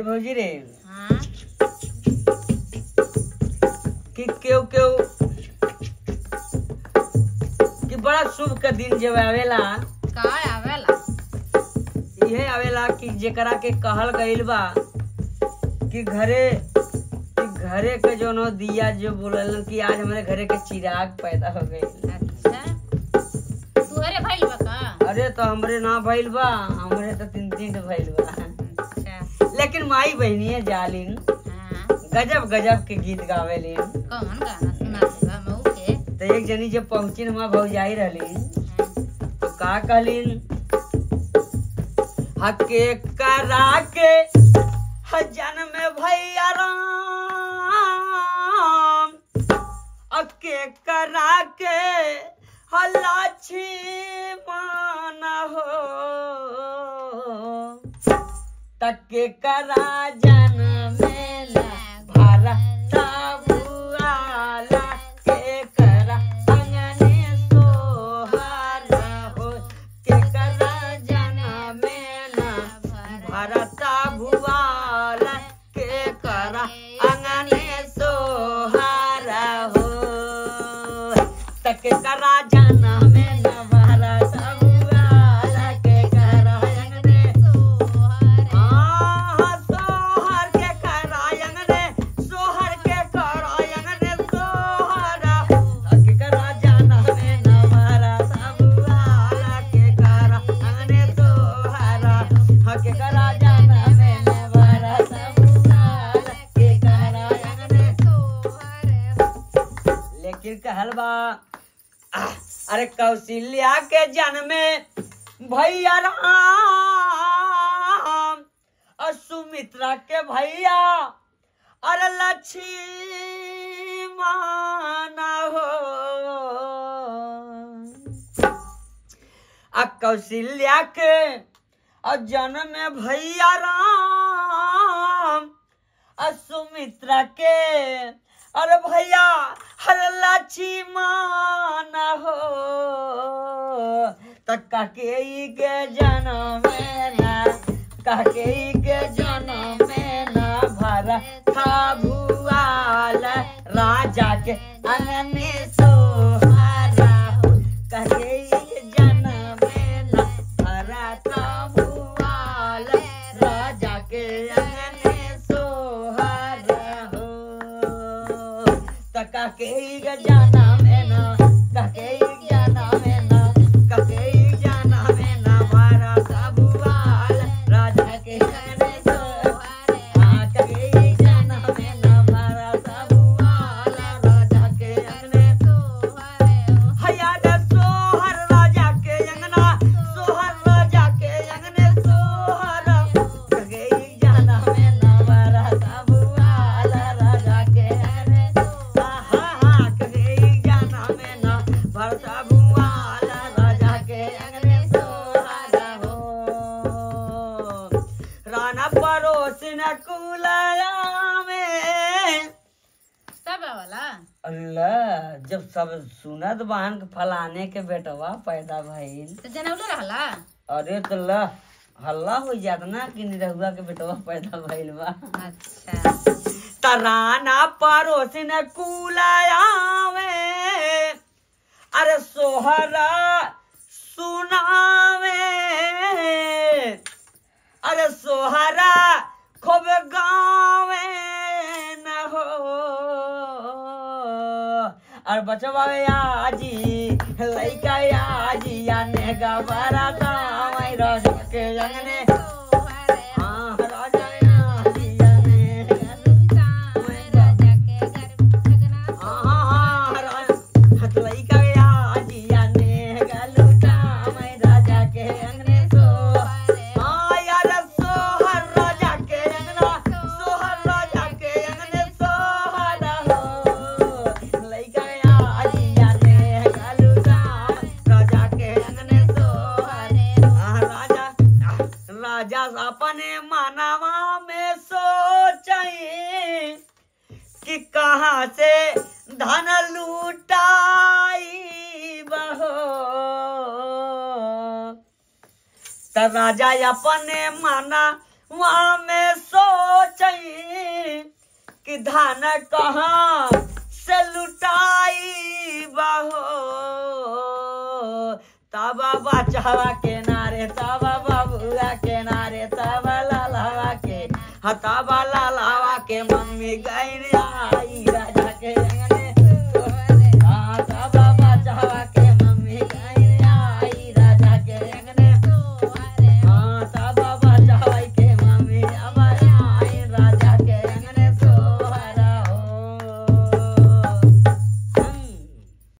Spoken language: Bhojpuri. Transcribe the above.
भौजी रे हाँ कि केव केव कि बड़ा शुभ का दिन जब आवेला का आवेला इहे आवेला कि जेकरा के कहल गइल बा कि घरे कि घरे के जोनो दिया जो बोलल कि आज हमारे घरे के चिराग पैदा हो गइल अच्छा तुहरे भइल बा का अरे तो हमरे ना भइल बा हमरे तो तीन तीन ठो भइल बा अच्छा लेकिन माई बहनिए जालिन हाँ गजब गजब के गीत गावेलिन कौन गाना सुना देबा मऊ के तो एक जनी जब पहुंचिन वहाँ भौजाई रहलिन हाँ, तो का कहलिन हके करा के हजन में भैया राम अके करा के हलाछी मान हो तके करा जन मेला भारत बुआला के करा अंगने सोहरा हो के करा जन मेला भारत भुआला के करा अंगने सोहरा हो तके करा जन मेला भारत भुआला के करा अंगने आहा सोहर के करायंग रे सोहर के करायंग रे सोहरा के करा जाना में नवारा सबुआला के करा अंगने सोहरा हके करा जाना में नवारा सबुआला के करा अंगने लेकिन कहल बा आह, अरे कौशल्या के जन्मे भैया राम और सुमित्रा के भैया अरे लक्ष्मण हो आ कौशल्या के और जन्म में भैया राम और सुमित्रा के अरे भैया हर लक्ष्मण हो तक के के जन्म में ना काके के जन्म में ना भरा था भुआल राजा के अंगने सोहारा हो काके के जन्म में ना भरा था भुआल राजा के अंगने सोहारा हो तका के जाना में ना कके जाना में ना कके जाना में ना मारा सबुआल राजा के अंगने सोहारा हाँ, कके जाना में ना मारा सबुआल राजा के अंगने हैया रे सोहर राजा के अंगना सोहर राजा के अंगने सोहर कगे जाना में नवरा सबुआल राजा के अंगने आहा हा कगे जाना में न भरता भुआल राजा के अंगने सोहर हो राना पड़ोस न कुलया में सब वाला अल्लाह जब सब सुनत बहन के फलाने के बेटवा पैदा भइल तो जनौले रहला अरे तो ल हल्ला हो जात ना कि निरहुआ के बेटवा पैदा भइल बा अच्छा तराना पड़ोसिन कुलायावे अरे सोहरा सुनावे अरे सोहरा खूब गावे न हो और बचवा आजी लइका आजी आने गबरा गावे रस के अंगने हाँ राजा आजी आने हाँ हाँ हाँ लइका आजी आने गलुटा मैं राजा के अंगने सो हाँ यार सोहर राजा के अंगना सोहर राजा के अंगने सोहर हो लइका आजी आने गलुटा राजा के अंगने सोहर हाँ राजा राजा अपने मानवा में सोचाई कि कहाँ से धन लूटाई बहो त राजा अपने माना वहाँ में सोचई कि धान कहाँ से लुटाई बहो तब बचावा के नारे तब बबुआ के नारे तब लालावा के हाँ तब लालावा के मम्मी गई